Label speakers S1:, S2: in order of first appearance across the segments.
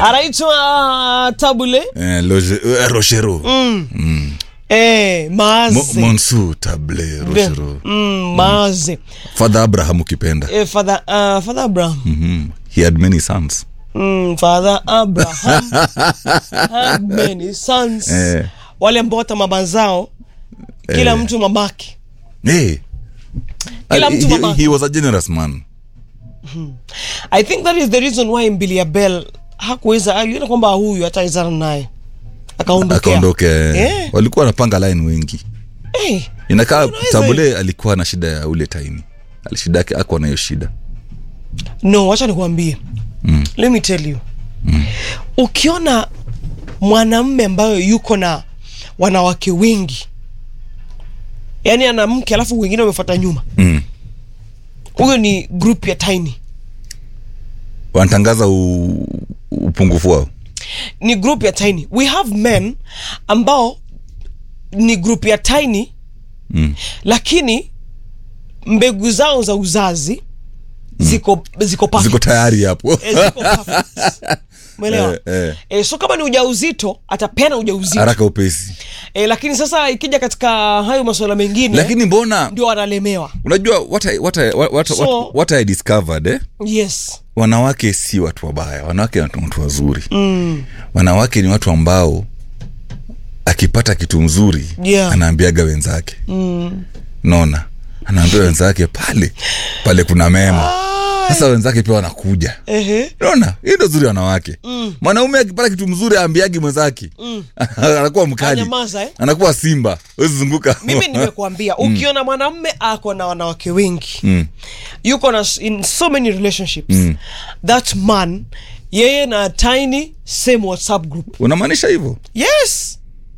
S1: anaitwa tabule
S2: eh, Loge, eh, rochero
S1: eh,
S2: Mo-
S1: maaze
S2: monsu table rochero
S1: mm, maaze
S2: father abraham ukipenda
S1: eh, father, uh, father abraham
S2: Mhm. he had many sons
S1: mm, father abraham had many sons
S2: Eh.
S1: wale ambao hata mama zao kila
S2: Eh.
S1: mtu mamake
S2: hey.
S1: Kila
S2: Ali-
S1: mtu
S2: he,
S1: mama.
S2: he was a generous man
S1: i think that is the reason why mbilia bell hakuweza aliona kwamba huyu hataezana naye akaondokea
S2: akaondoke
S1: Eh.
S2: walikuwa wanapanga line wengi
S1: Eh,
S2: inakaa
S1: Unaweza-
S2: tabule alikuwa na shida ya ule taimi shida yake akuwa na hiyo shida
S1: no wacha nikuambie mm. let me tell you mm. ukiona mwanamme ambayo yuko na wanawake wengi yaani ana mke alafu wengine wamefuata nyuma
S2: mm.
S1: huyo ni group ya tiny
S2: wanatangaza u, upungufu wao
S1: ni group ya tiny we have men ambao ni group ya tiny
S2: mm.
S1: lakini mbegu zao za uzazi ziko ziko perfect.
S2: ziko tayari hapo
S1: Eh, ziko perfect. Umeelewa?
S2: Eh, eh.
S1: Eh, so kama ni ujauzito atapeana ujauzito
S2: haraka upesi
S1: e, lakini sasa ikija katika hayo masuala mengine
S2: lakini mbona
S1: ndio wanalemewa
S2: unajua what I, what I, what, what,
S1: So-
S2: what, what I discovered eh?
S1: yes
S2: wanawake si watu wabaya wanawake ni watu wazuri mm. wanawake ni watu ambao akipata kitu mzuri
S1: Yeah.
S2: anaambiaga wenzake mm. naona anaambia wenzake pale pale kuna mema sasa wenzake pia wanakuja
S1: Ehe.
S2: naona hii ndo zuri wanawake mm. mwanaume akipata kitu mzuri aambiagi mwenzake mm. anakuwa mkali
S1: Anyamaza, eh?
S2: anakuwa simba wezi zunguka
S1: mimi nimekuambia ukiona mwanamme ako na wanawake wengi
S2: Mm.
S1: yuko na s- in so many relationships that man yeye na tiny same whatsapp group
S2: unamaanisha hivyo
S1: yes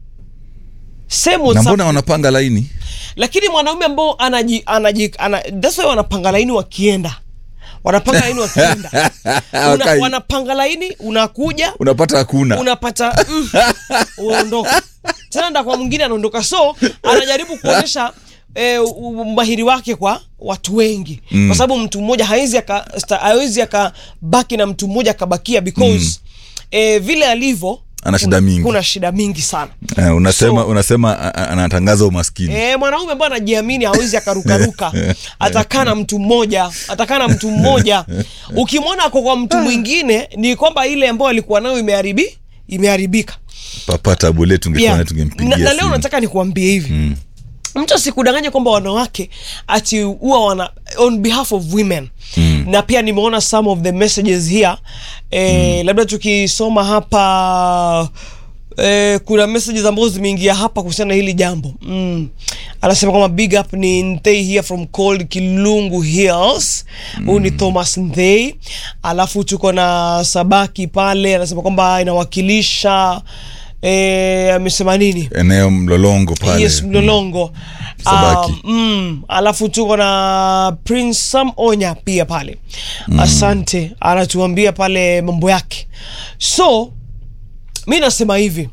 S1: same
S2: na
S1: whatsapp
S2: mbona wanapanga laini
S1: lakini mwanaume ambao anaji, anaji, ana, that's why wanapanga laini wakienda wanapanga laini wakienda Una,
S2: Wakai.
S1: wanapanga laini unakuja
S2: unapata hakuna
S1: unapata mm, unaondoka tena nda kwa mwingine anaondoka so anajaribu kuonyesha eh, u- umahiri wake kwa watu wengi mm. kwa sababu mtu mmoja hawezi aka- sta- hawezi akabaki na mtu mmoja akabakia because mm. eh, vile alivyo
S2: Ana shida
S1: kuna-
S2: mingi.
S1: kuna shida mingi sana
S2: Eh, unasema
S1: So-
S2: unasema a- a- anatangaza umaskini
S1: E, mwanaume ambaye anajiamini hawezi akarukaruka atakaa na mtu mmoja atakaa na mtu mmoja ukimwona ako kwa mtu mwingine ni kwamba ile ambayo alikuwa nayo imeharibi imeharibika
S2: papa tabule tungekuwa
S1: Yeah.
S2: naye tungempigia
S1: na, na leo
S2: simu.
S1: nataka nikuambie hivi mm. mtu asikudanganye kwamba wanawake ati huwa wana on behalf of women mm. na pia nimeona some of the messages here eh, mm. labda tukisoma hapa Eh, kuna messages ambazo zimeingia hapa kuhusiana na hili jambo mm. anasema kwamba big up ni Nthei here from cold Kilungu Hills huyu ni Thomas Nthei alafu tuko na Sabaki pale anasema kwamba inawakilisha eh, amesema nini
S2: eneo mlolongo pale
S1: yes mlolongo
S2: Sabaki.
S1: Um, mm, alafu tuko na prince sam onya pia pale mm. asante anatuambia pale mambo yake so mi nasema hivi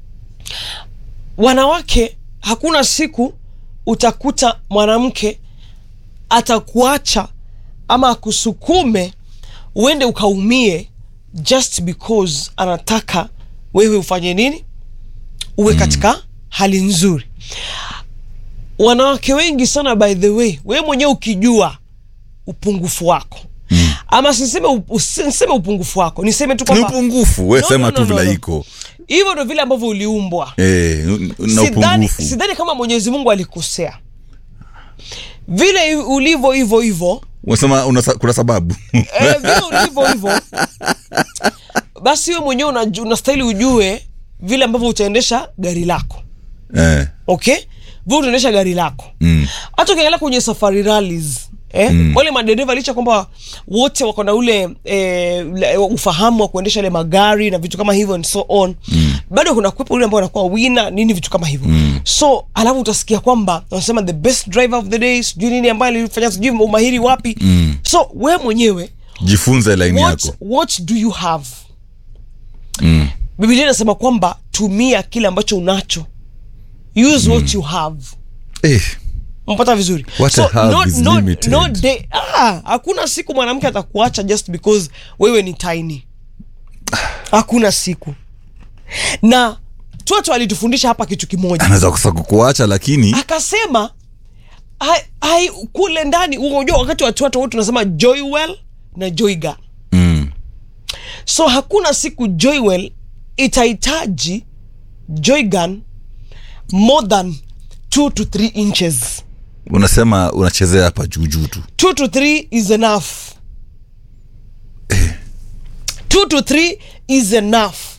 S1: wanawake hakuna siku utakuta mwanamke atakuacha ama akusukume uende ukaumie just because anataka wewe ufanye nini uwe katika hali nzuri wanawake wengi sana by the way wewe mwenyewe ukijua upungufu wako mm. ama siseme, up- usiseme upungufu wako niseme tu
S2: ni
S1: kwamba
S2: upungufu we
S1: No,
S2: sema
S1: no,
S2: tu
S1: no, no,
S2: vile
S1: no.
S2: iko
S1: hivyo ndo vile ambavyo uliumbwa
S2: Eh, na
S1: sidhani,
S2: upungufu
S1: sidhani kama mwenyezi mungu alikosea vile ulivyo hivyo hivyo
S2: unasema unasa- kuna sababu
S1: eh, vile ulivyo hivyo basi wewe mwenyewe unaju- unastahili ujue vile ambavyo utaendesha gari lako
S2: eh,
S1: okay vile utaendesha gari lako
S2: mm.
S1: hata ukiangalia kwenye safari rallies Eh? Mm. wale madereva licha kwamba wote wako na ule eh, le- ufahamu wa kuendesha ile magari na vitu kama hivyo and so on mm. bado kuna kuwepo ule ambao anakuwa wina nini vitu kama hivyo mm. so alafu utasikia kwamba wanasema the best driver of the day sijui nini ambaye alifanya sijui umahiri wapi mm. so we mwenyewe
S2: jifunze laini
S1: what,
S2: yako
S1: what do you have
S2: mm.
S1: biblia inasema kwamba tumia kile ambacho unacho use mm. what you have
S2: eh,
S1: mpata vizuri
S2: What I have is
S1: no,
S2: limited.
S1: no day, ah, hakuna siku mwanamke atakuacha just because wewe ni tiny hakuna siku na toto alitufundisha hapa kitu kimoja
S2: anaweza kosa kukuacha lakini
S1: akasema hai, hai, kule ndani unajua wakati watu watu wote tunasema joywell na joyga
S2: mm.
S1: so hakuna siku joywell itahitaji joygan more than 2 to 3 inches
S2: unasema unachezea hapa juujuu tu
S1: 2 to 3 is enough 2 to 3 is enough